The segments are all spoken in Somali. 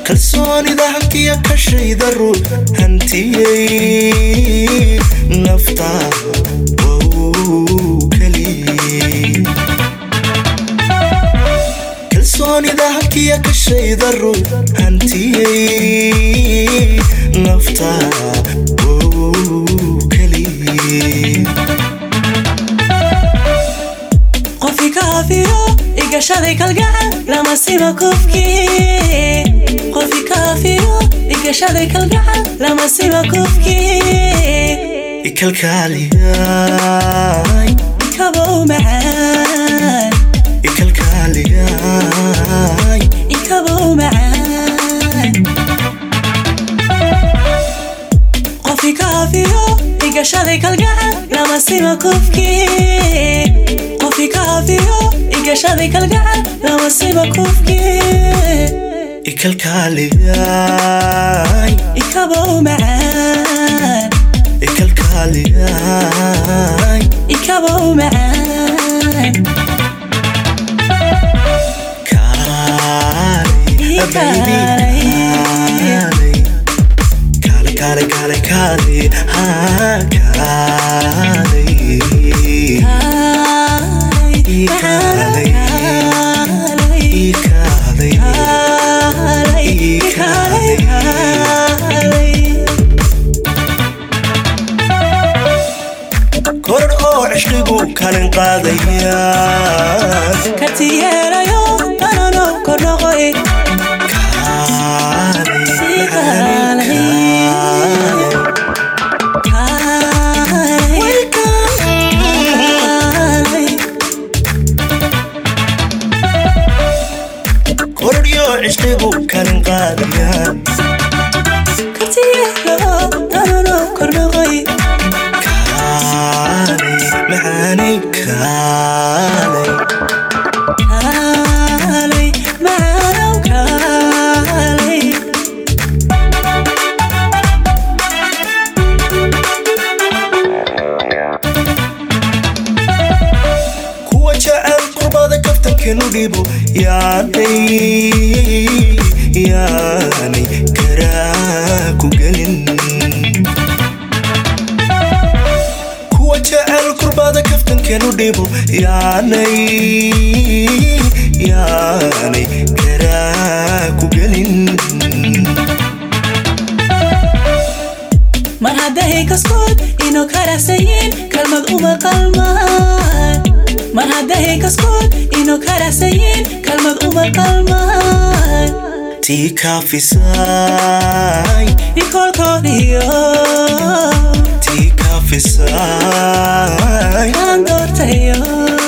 kalsoonida hantiya kashayda ruux hantiyey nafta wow keliye kalsoonida hantiya kashayda ruux hantiyey nafta wow keliye qofi kaafiyo igashaday kalgacal lama sima kufkii qofi kaafiyo igashaday kalgacal lama sima kufkii ikalkaaliyay ikabow macaan ikalkaaliyay ikabow macaan qofi kaafiyo igashaday kalgacal lama sima kufkii qofi kaafiyo igashaday kalgacal lama sima kufkii ikalkaaliyay ikabow macaan ikalkaaliyay ikabow macaan kaalay baby kaalay kaalay kaalay kaalay haa kaalay Kaalay, ikaalay kaalay, kaalay, kaalay. korodh oo cishqigu kalin qaadayaan Kartiyeelayo, tanano kordhoqoy. kaalay Kaalay. kaalay Kaalay, kaalay. korodhyo cishqigu kalin qaadayaan Kartiyeelo, tanano kordhoqoy. kaalay macaanay kaalay Kaalay, macaanow kaalay. kuwa jecel qurbada kaftankeenu dhibo yaanay yaanay karaa ku gelin kuwa jecel qurbada kaftankeenu dhibo yaanay yaanay karaa ku gelin mar hadday kaskood inuu karasayin kalmad uma qalmaan mar hadday kaskood inuu karasayin kalmad uma qalmaan tii kaafisay ikolkoodiyo tii kaafisay kaan doortayo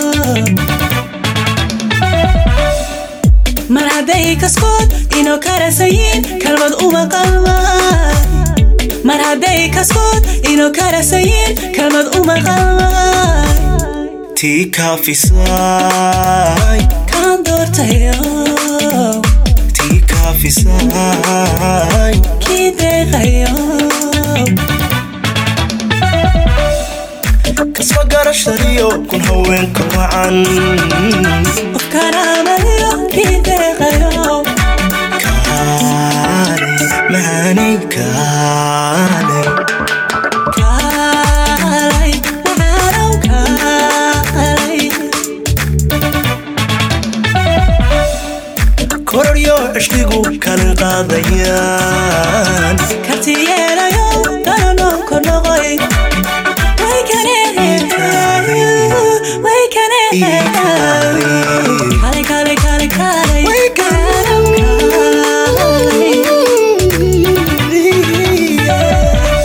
mar hadday kaskood inuu karasayin kalmad uma qalmaan mar hadday kaskood inuu karasayin kalmad uma qalmaan tii kaafisay kaan doortayo tii kaafisay kii deeqayo kasba garashadiyo kun haweenka wacan qof karaamadiyo kii deeqayo kaalay macaanay kaalay kaalay macaanow kaalay kororyo cishqigu kalin qaadayaan kartiyeelayo tanano kordhoqoy way kanee way kanee